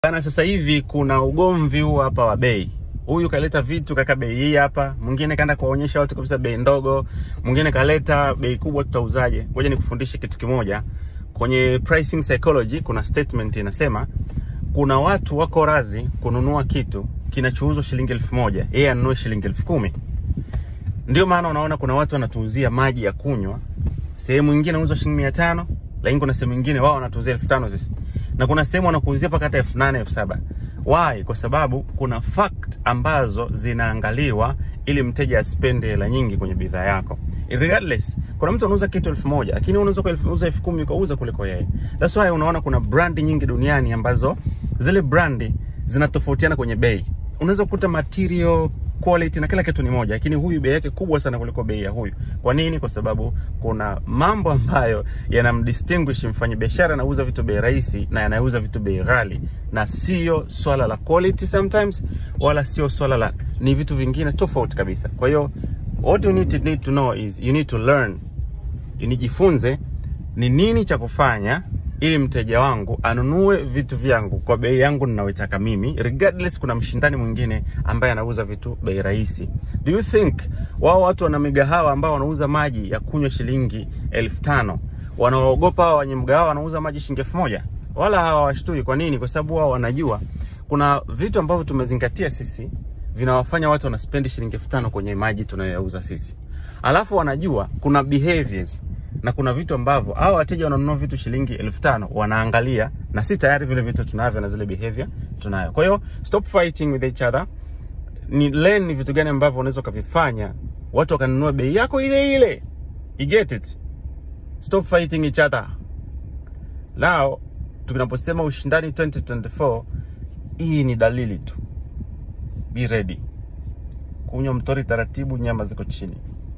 Bana, sasa hivi kuna ugomvi huu hapa wa bei. Huyu kaleta vitu kaka bei hii hapa, mwingine kaenda kuwaonyesha watu kabisa bei ndogo, mwingine kaleta bei kubwa, tutauzaje? Ngoja nikufundishe kitu kimoja. Kwenye pricing psychology kuna statement inasema kuna watu wako razi kununua kitu kinachouzwa shilingi elfu moja yeye anunue shilingi elfu kumi Ndio maana unaona kuna watu wanatuuzia maji ya kunywa sehemu nyingine inauzwa shilingi mia tano lakini kuna sehemu nyingine wao wanatuuzia elfu tano sisi na kuna sehemu wanakuuzia mpaka hata elfu nane elfu saba Why? Kwa sababu kuna fact ambazo zinaangaliwa ili mteja aspende hela nyingi kwenye bidhaa yako. Regardless, kuna mtu anauza kitu elfu moja lakini unaweza kuuza elfu kumi ukauza kuliko yeye. That's why unaona kuna brandi nyingi duniani ambazo zile brandi zinatofautiana kwenye bei. Unaweza kukuta material quality na kila kitu ni moja, lakini huyu bei yake kubwa sana kuliko bei ya huyu. Kwa nini? Kwa sababu kuna mambo ambayo yanamdistinguish mfanyabiashara anauza vitu bei rahisi na yanauza vitu bei ghali, na sio swala la quality sometimes, wala sio swala la, ni vitu vingine tofauti kabisa. Kwa hiyo what you need to, need to know is you need to learn, nijifunze ni nini cha kufanya ili mteja wangu anunue vitu vyangu kwa bei yangu ninayoitaka mimi, regardless kuna mshindani mwingine ambaye anauza vitu bei rahisi. Do you think wao watu wana migahawa ambao wanauza maji ya kunywa shilingi elfu tano wanaogopa hao wenye mgahawa wanauza maji shilingi elfu moja Wala hawawashtui. Kwa nini? Kwa sababu wao wanajua kuna vitu ambavyo tumezingatia sisi vinawafanya watu wanaspendi shilingi elfu tano kwenye maji tunayoyauza sisi, alafu wanajua kuna behaviors na kuna vitu ambavyo hao wateja wananunua vitu shilingi elfu tano wanaangalia, na si tayari vile vitu tunavyo na zile behavior tunayo. Kwa hiyo stop fighting with each other, ni learn ni vitu gani ambavyo unaweza ukavifanya watu wakanunua bei yako ile ile. You get it? Stop fighting each other. Now tunaposema ushindani 2024, hii ni dalili tu. Be ready. Kunywa mtori taratibu, nyama ziko chini.